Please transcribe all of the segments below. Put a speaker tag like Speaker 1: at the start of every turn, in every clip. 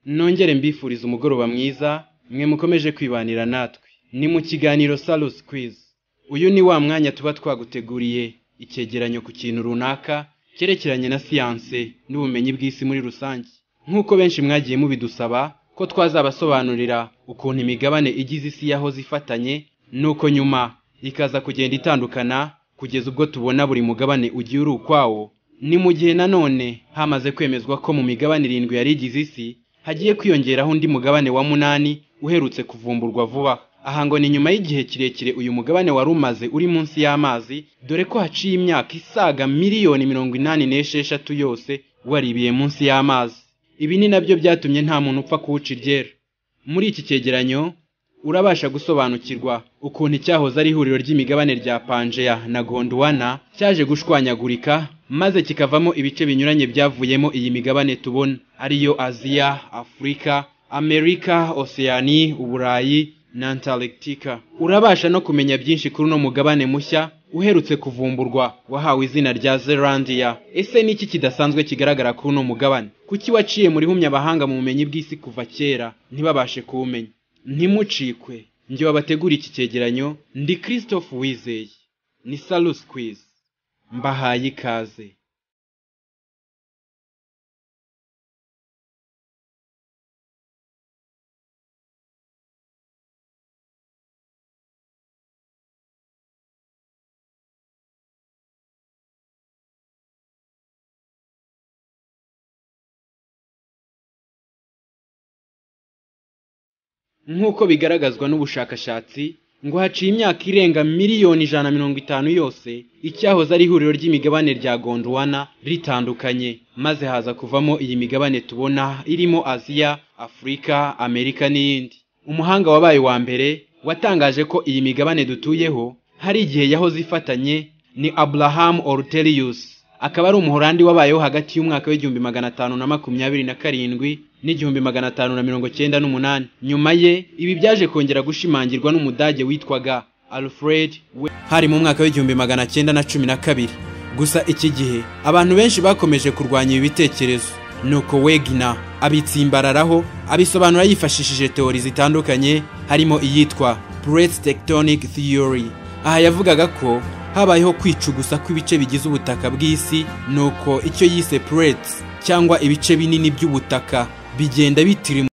Speaker 1: nongere mbifuriza umugoroba mwiza mwe mukomeje kwibanira natwe ni mu kiganiro Salus Quiz uyu ni wa mwanya tuba twaguteguriye icyegeranyo ku kintu runaka cyerekeranye na siyanse n'ubumenyi bw'isi muri rusange nk'uko benshi mwagiye mubidusaba ko twazabasobanurira ukuntu imigabane igize isi yahoze ifatanye nuko nyuma ikaza kugenda itandukana kugeza ubwo tubona buri mugabane ugiye uri ukwawo ni mu gihe nanone hamaze kwemezwa ko mu migabane irindwi yari igize isi hagiye kwiyongeraho undi mugabane wa munani uherutse kuvumburwa vuba aha ngo ni nyuma y'igihe kirekire uyu mugabane wari umaze uri munsi y'amazi dore ko haciye imyaka isaga miliyoni mirongo inani n'esheshatu yose waribiye munsi y'amazi ibi ni nabyo byatumye nta muntu upfa kuwuca iryera muri iki cyegeranyo urabasha gusobanukirwa ukuntu icyahoze ari ihuriro ry'imigabane rya panjeya na gondwana cyaje gushwanyagurika maze kikavamo ibice binyuranye byavuyemo iyi migabane tubona ariyo aziya afurika amerika oseyani uburayi na antarctica urabasha no kumenya byinshi kuri uno mugabane mushya uherutse kuvumburwa wahawe izina rya zelandiya ese ni iki kidasanzwe kigaragara kuri uno mugabane kuki waciye muri humya abahanga mu bumenyi bw'isi kuva kera ntibabashe kuwumenya ntimucikwe njye wabategura iki cyegeranyo ndi christophe wizeye ni salus quiz mbahaye ikaze nk'uko bigaragazwa n'ubushakashatsi ngo haciye imyaka irenga miliyoni ijana na mirongo itanu yose icyahoze ari ihuriro ry'imigabane rya gondwana ritandukanye maze haza kuvamo iyi migabane tubona irimo aziya afurika amerika n'iyindi umuhanga wabaye wa mbere watangaje ko iyi migabane dutuyeho hari igihe yahoze ifatanye ni aburahamu oruteriyus akaba ari umuhorandi wabayeho hagati y'umwaka w'igihumbi magana atanu na makumyabiri na karindwi n'igihumbi magana atanu na mirongo cyenda n'umunani nyuma ye ibi byaje kongera gushimangirwa n'umudage witwaga alfred we hari mu mwaka w'igihumbi magana cyenda na cumi na kabiri gusa iki gihe abantu benshi bakomeje kurwanya ibi bitekerezo nuko wegina abitsimbararaho abisobanura yifashishije teori zitandukanye harimo iyitwa plate tectonic theory aha yavugaga ko habayeho kwicugusa kw'ibice bigize ubutaka bw'isi nuko icyo yise plates cyangwa ibice binini by'ubutaka bigenda bitirimuka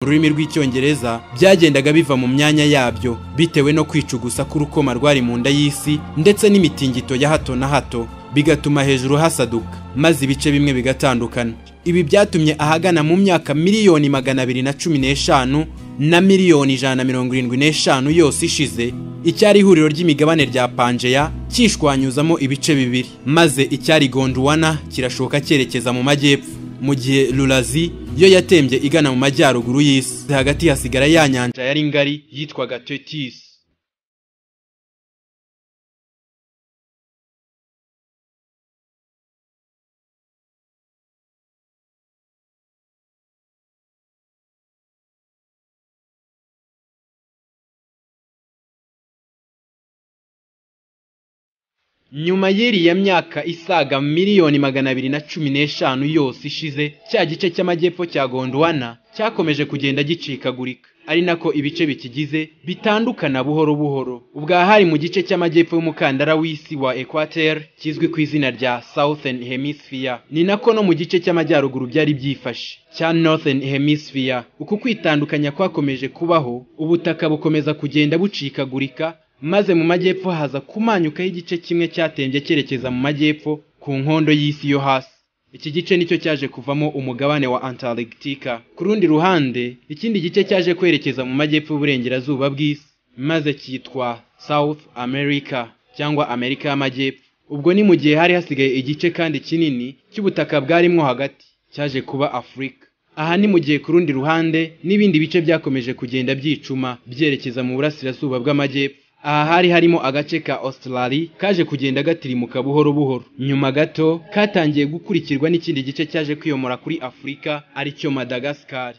Speaker 1: mu rurimi rw'icyongereza byagendaga biva mu myanya yabyo bitewe no kwicugusa k'urukoma rwari mu nda y'isi ndetse n'imitingito ya hato na hato bigatuma hejuru hasaduka maze ibice bimwe bigatandukana ibi byatumye ahagana mu myaka miliyoni magana abiri na cumi n'eshanu na miliyoni ijana na mirongo irindwi n'eshanu yose ishize icyari ihuriro ry'imigabane rya pangeya cyishwanyuzamo ibice bibiri maze icyari gondwana kirashoka cyerekeza mu majyepfo mu gihe rurazi yo yatembye igana mu majyaruguru y'isi hagati hasigara ya nyanja yari ngari yitwaga tetisi nyuma y'iriya myaka isaga miliyoni magana abiri na cumi n'eshanu yose ishize cya gice cy'amajyepfo cya gondwana cyakomeje kugenda gicikagurika ari nako ibice bikigize bitandukana buhoro buhoro ubwa hari mu gice cy'amajyepfo y'umukandara w'isi wa equateur kizwi ku izina rya southern hemisphere ni nako no mu gice cy'amajyaruguru byari byifashe cya northern hemisphere uku kwitandukanya kwakomeje kubaho ubutaka bukomeza kugenda bucikagurika maze mu majyepfo haza kumanyukaho igice kimwe cyatembye cyerekeza mu majyepfo ku nkondo y'isi yo hasi iki gice nicyo cyaje kuvamo umugabane wa antarctica ku rundi ruhande ikindi gice cyaje kwerekeza mu majyepfo y'uburengerazuba bw'isi maze cyitwa south america cyangwa amerika y'amajyepfo ubwo ni mu gihe hari hasigaye igice kandi kinini cy'ubutaka bwarimwo hagati cyaje kuba afurika aha ni mu gihe ku rundi ruhande n'ibindi bice byakomeje kugenda byicuma byerekeza mu burasirazuba bw'amajyepfo aha hari harimo agace ka Australia kaje kugenda gatirimuka buhoro buhoro nyuma gato katangiye gukurikirwa n'ikindi gice cyaje kwiyomora kuri Afurika aricyo Madagascar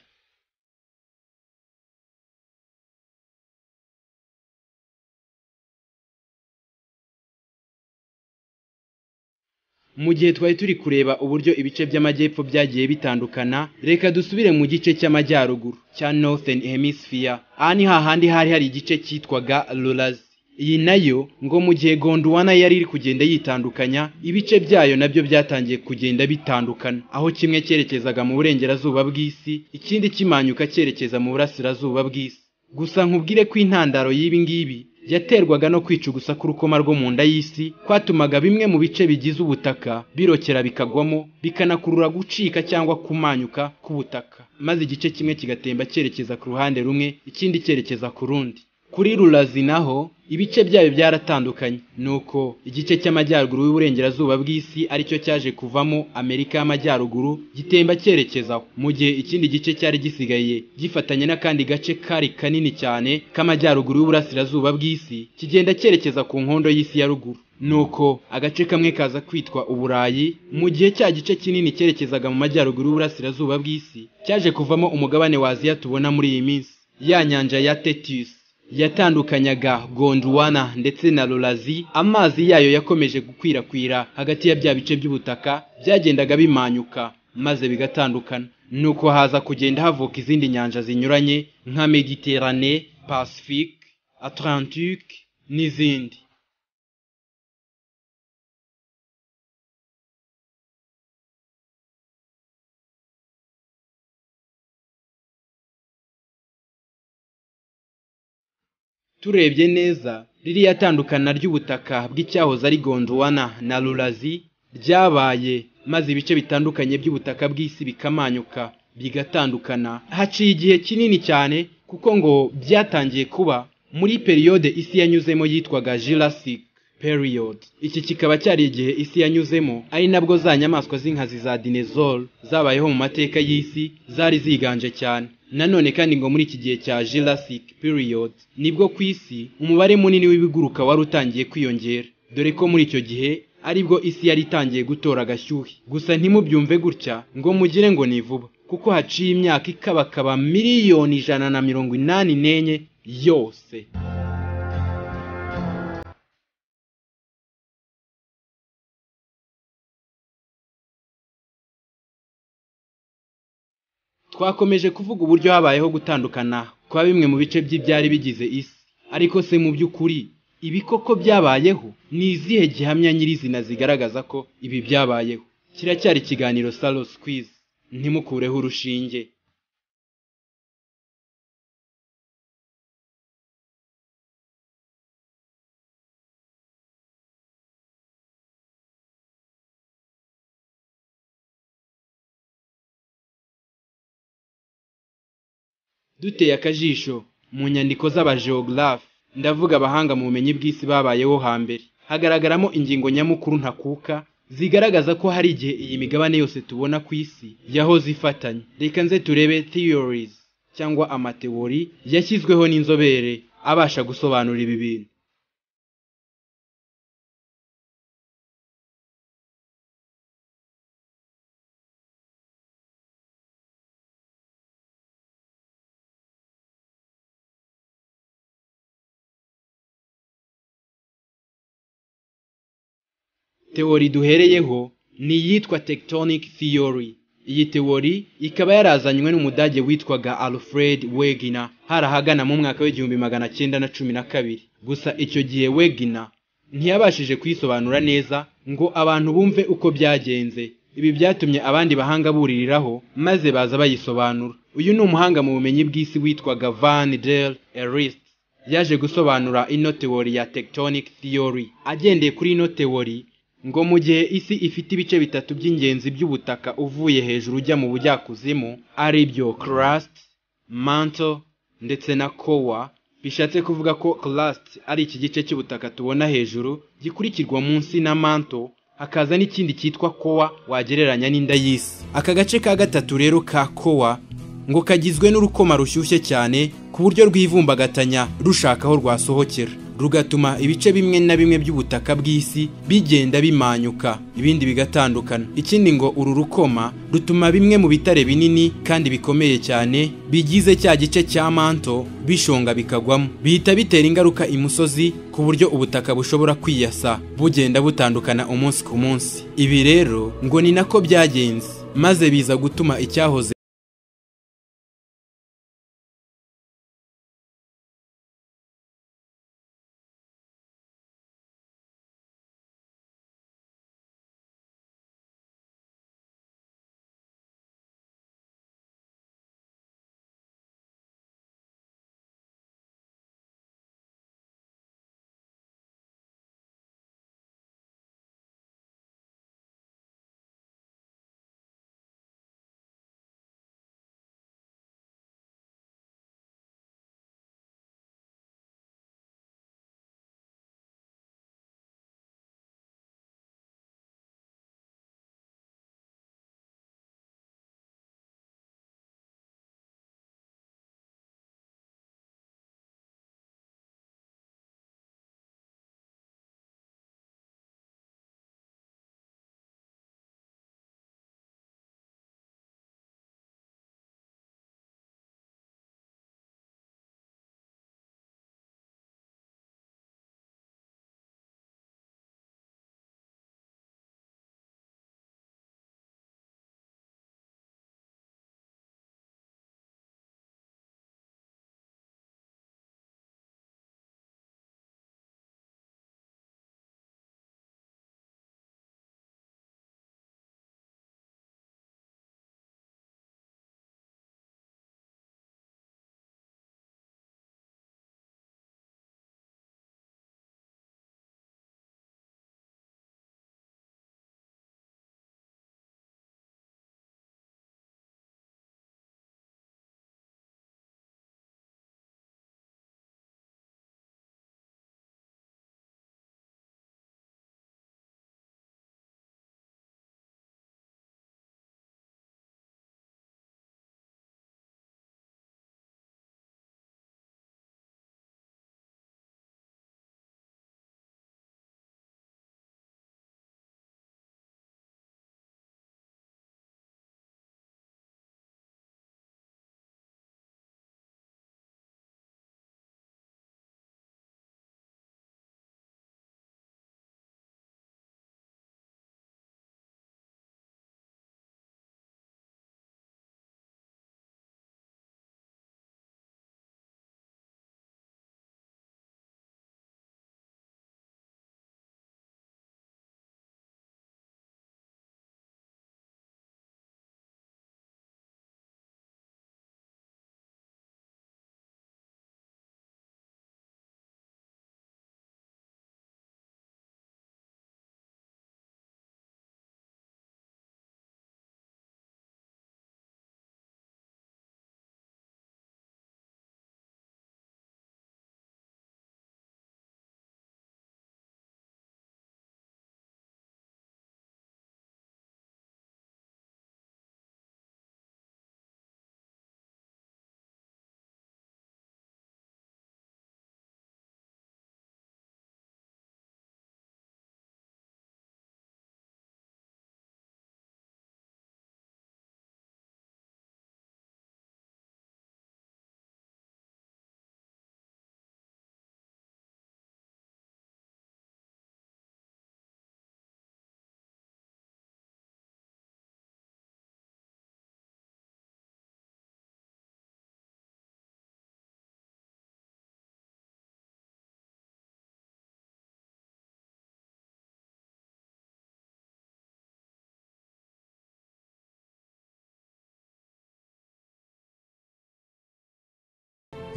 Speaker 1: mu gihe twari turi kureba uburyo ibice by'amajyepfo byagiye bitandukana reka dusubire mu gice cy'amajyaruguru cya northern hemisphere aha ni hahandi hari hari igice cyitwaga rurazi iyi nayo ngo mu gihe gondwana yari iri kugenda yitandukanya ibice byayo nabyo byatangiye kugenda bitandukana aho kimwe cyerekezaga mu burengerazuba bw'isi ikindi kimanyuka cyerekeza mu burasirazuba bw'isi gusa nkubwire ko intandaro y'ibi ngibi yaterwaga no kwica ugusa k'urukoma rwo mu nda y'isi kwatumaga bimwe mu bice bigize ubutaka birokera bikagwamo bikanakurura gucika cyangwa kumanyuka k'ubutaka maze igice kimwe kigatemba cyerekeza ku ruhande rumwe ikindi cyerekeza ku rundi kuri rurazi naho ibice byayo byaratandukanye nuko igice cy'amajyaruguru y'uburengerazuba bw'isi aricyo cyaje kuvamo amerika y'amajyaruguru gitemba cyerekezaho mu gihe ikindi gice cyari gisigaye gifatanye n'akandi gace kari kanini cyane k'amajyaruguru y'uburasirazuba bw'isi kigenda cyerekeza ku nkondo y'isi ya ruguru nuko agace kamwe kaza kwitwa uburayi mu gihe cya gice kinini cyerekezaga mu majyaruguru y'uburasirazuba bw'isi cyaje kuvamo umugabane wa aziya tubona muri iyi minsi ya nyanja ya tetisi yatandukanyaga gondwana ndetse na rurazi amazi yayo yakomeje gukwirakwira hagati ya bya bice by'ubutaka byagendaga bimanyuka maze bigatandukana nuko haza kugenda havuka izindi nyanja zinyuranye nka mediterane pacifique atlantique n'izindi turebye neza ririya tandukana ry'ubutaka bw'icyahoze ari gondwana na rurazi ryabaye maze ibice bitandukanye by'ubutaka bw'isi bikamanyuka bigatandukana haciye igihe kinini cyane kuko ngo byatangiye kuba muri periyode isi yanyuzemo yitwaga jurassic period iki kikaba cyari igihe isi yanyuzemo ari nabwo za nyamaswa z'inkazi za dinezoro zabayeho mu mateka y'isi zari ziganje cyane nanone kandi ngo muri iki gihe cya jurassic period nibwo ku isi umubare munini w'ibiguruka wari utangiye kwiyongera dore ko muri icyo gihe aribwo isi yari itangiye gutora agashyuhi gusa ntimubyumve gutya ngo mugire ngo ni vuba kuko haciye imyaka ikabakaba miliyoni ijana na mirongo inani n'enye yose twakomeje kuvuga uburyo habayeho gutandukana kwa bimwe mu bice by'ibyari bigize isi ariko se mu by'ukuri ibi koko byabayeho ni izihe gihamya nyirizina zigaragaza ko ibi byabayeho kiracyari ikiganiro salo sikwizi ntimukureho urushinge duteye akajisho mu nyandiko z'abajeogarafe ndavuga abahanga mu bumenyi bw'isi babayeho hambere hagaragaramo ingingo nyamukuru ntakuka zigaragaza ko hari igihe iyi migabane yose tubona ku isi yahoze ifatanye reka nze turebe theories cyangwa amatewori yashyizweho n'inzobere abasha gusobanura ibi bintu teori duhereyeho ni iyitwa tectonic theory iyi teori ikaba yarazanywe n'umudage witwaga alfred wegener hari ahagana mu mwaka w'igihumbi magana cyenda na cumi na kabiri gusa icyo gihe wegener ntiyabashije kuyisobanura neza ngo abantu bumve uko byagenze ibi byatumye abandi bahanga buririraho maze baza bayisobanura uyu ni umuhanga mu bumenyi bw'isi witwaga van der erist yaje gusobanura ino teori ya tectonic theory agendeye kuri ino teori ngo mu gihe isi ifite ibice bitatu by'ingenzi by'ubutaka uvuye hejuru ujya mu bujyakuzimu ari byo crust mantle ndetse na kowa bishatse kuvuga ko crust ari iki gice cy'ubutaka tubona hejuru gikurikirwa munsi na mantle hakaza n'ikindi cyitwa kowa wagereranya n'inda y'isi aka gace ka gatatu rero ka kowa ngo kagizwe n'urukoma rushyushye cyane ku buryo rwivumbagatanya rushaka aho rwasohokera rugatuma ibice bimwe na bimwe by'ubutaka bw'isi bigenda bimanyuka ibindi bigatandukana ikindi ngo uru rukoma rutuma bimwe mu bitare binini kandi bikomeye cyane bigize cya gice cya manto bishonga bikagwamo bihita bitera ingaruka imusozi ku buryo ubutaka bushobora kwiyasa bugenda butandukana umunsi ku munsi ibi rero ngo ni nako byagenze maze biza gutuma icyahoze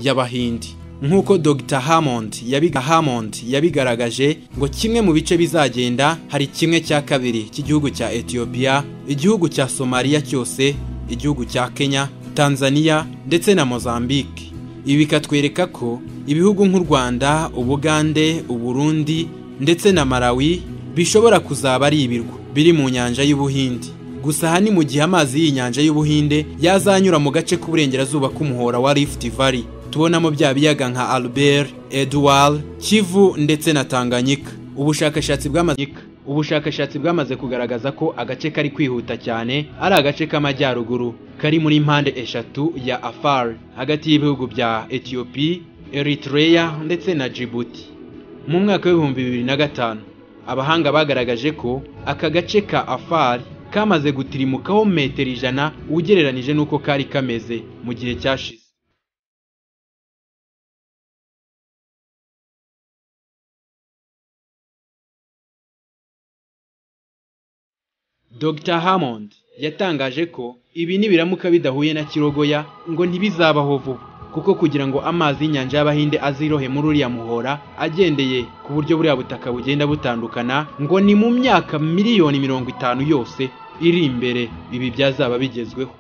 Speaker 1: y'abahindi nk'uko Dr Hammond yabiga Hammond yabigaragaje ngo kimwe mu bice bizagenda hari kimwe cya kabiri cy'igihugu cya Ethiopia igihugu cya Somalia cyose igihugu cya Kenya Tanzania ndetse na Mozambique ibi bikatwereka ko ibihugu nk'u Rwanda Ubugande Uburundi ndetse na Malawi bishobora kuzaba ari ibirwa biri mu nyanja y'ubuhindi gusa aha ni mu gihe amazi y'inyanja y'ubuhinde yazanyura mu gace k'uburengerazuba k'umuhora wa Rift Valley tubonamo bya biyaga nka Albert, Edward, Kivu ndetse na Tanganyika. Ubushakashatsi bwamaze ubushakashatsi bwamaze kugaragaza ko agace kari kwihuta cyane ari agace k'amajyaruguru kari muri mpande eshatu ya Afar hagati y'ibihugu bya Ethiopia, Eritrea ndetse na Djibouti. Mu mwaka w'ibihumbi bibiri na gatanu abahanga bagaragaje ko aka gace ka Afar kamaze gutirimukaho metero ijana ugereranije n'uko kari kameze mu gihe cyashize Dr Hammond yatangaje ko ibi nibiramuka bidahuye na kirogoya ngo ntibizabaho vuba kuko kugira ngo amazi y'inyanja y'abahinde azirohe muri uriya muhora agendeye ku buryo buriya butaka bugenda butandukana ngo ni mu myaka miliyoni mirongo itanu yose iri imbere ibi byazaba bigezweho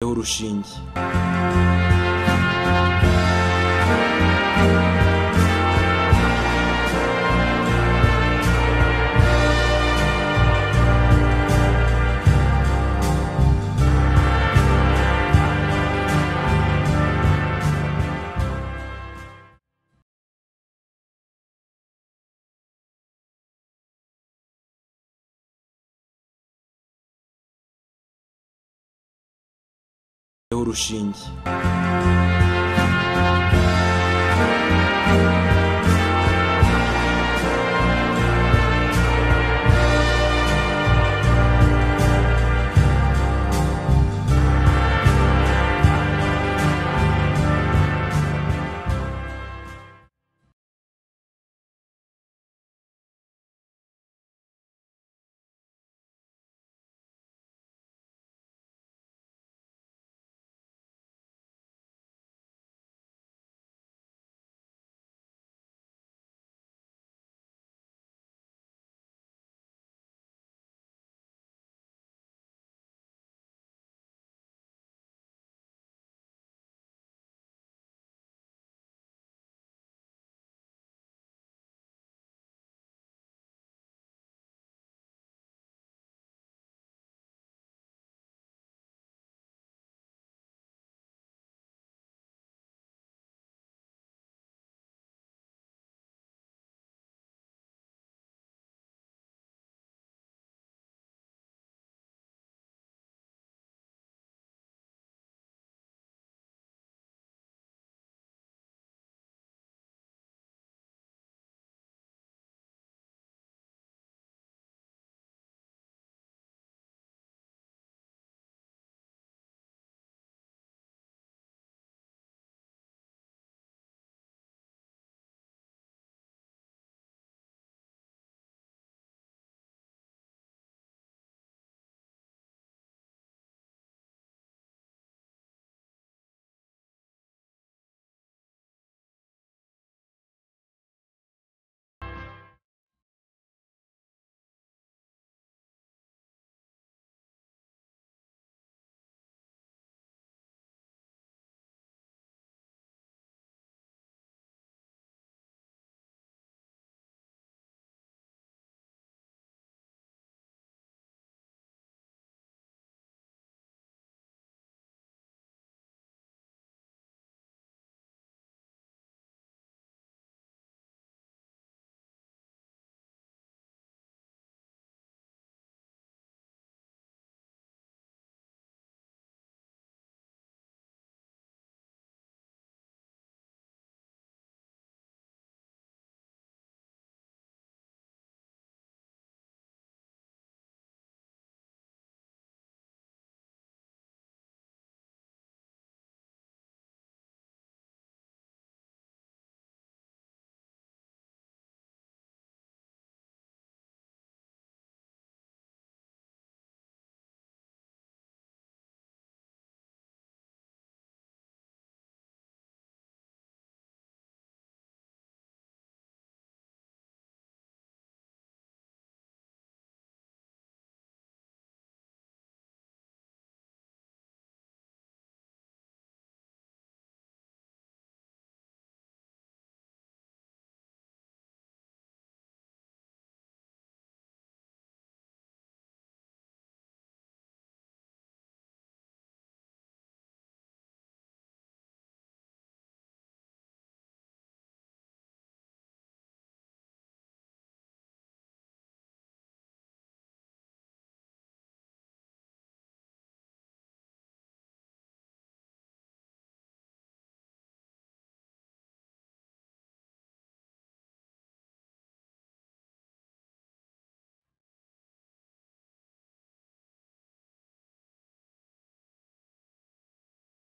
Speaker 1: urushinge urushinge